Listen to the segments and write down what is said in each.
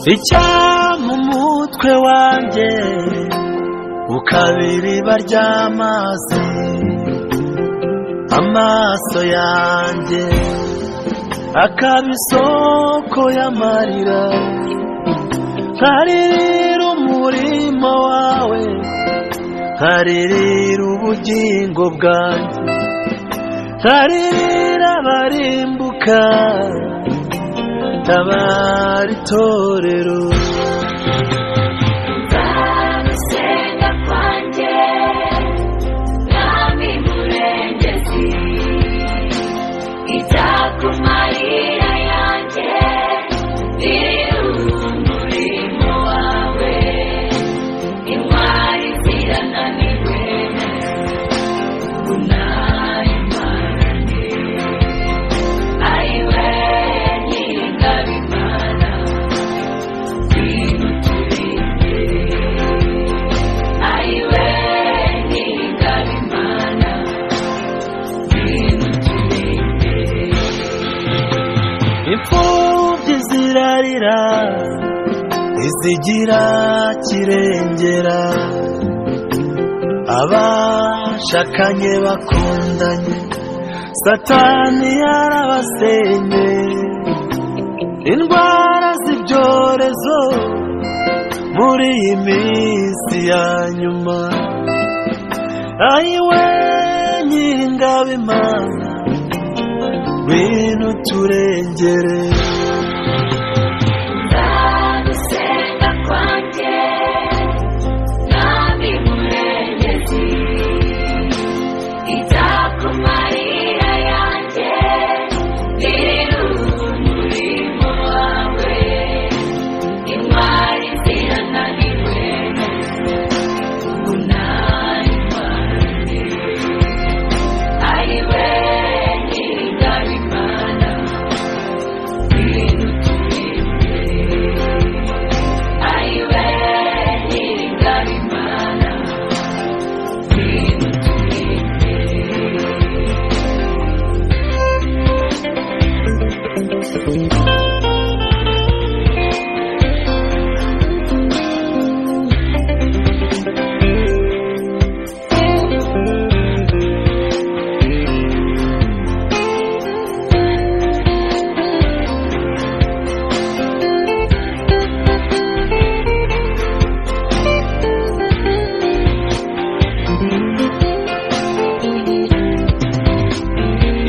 icyampa umutwe wanjye ukaba iriba ry'amazi amaso yanjye akaba isoko y'amarira nkaririra umurima wawe nkaririra ubugingo bwanjye nkaririra abarimbuka tabara itorero nzamusenga kwanjye mwami murengezi izakumarira yanjye iri umurimo wawe intwari zirananiwe unayimarane ariwe nyir'ingabimana twimuturinde ariwe nyir'ingabimana twimuturinde imfubyi zirarira izigira kirengera abashakanye bakundanye satani yarabasenye indwara z'ibyorezo muri iyi minsi ya nyuma ayiwe nyir'ingabimana ngwino turengere nzagusenga kwanjye mwami murengezi izakumarira yanjye iri umurimo wawe intwari zirananiwe unayimane ariwe nyir'ingabimana ngwino turinde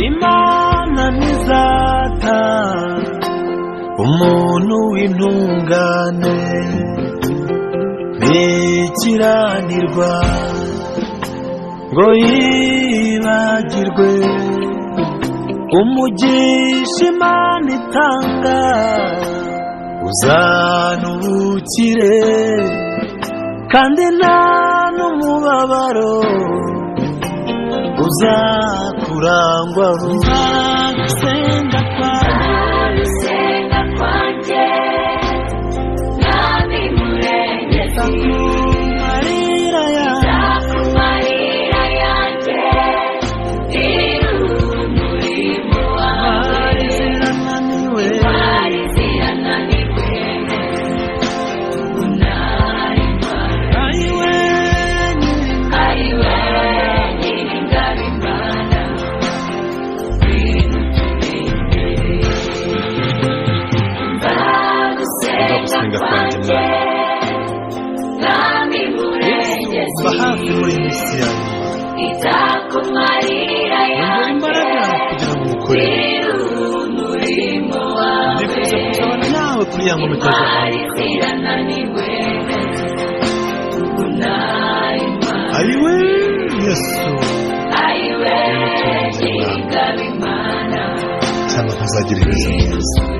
imana ntizata umuntu w'intungane ntikiranirwa ngo yibagirwe umugisha imana itanga uzana ubukire kandi nta n'umubabaro uzakurangwaho nzagusenga kwawe Nzagusenga kwanjye, Mwami Murengezi, marira yanjye nzakumarira yanjye, iri umurimo wawe, zirananiwe intwari zirananiwe, unayimara. ayiwe ariwe nyir'ingabimana ngwino turinde nzagusenga kwanjye mwami mba hafi murengezi muri iyi minsi yanjye izakumarira ngo yanjye imbaraga kugira ngo ukore ziri umurimo wawe ndifuza kuzabana nawe kuri ya ngoma itazahawe intwari zirananiwe unayimana ayiwe yesu ariwe nyir'ingabimana cyangwa ntuzagira ibibazo byiza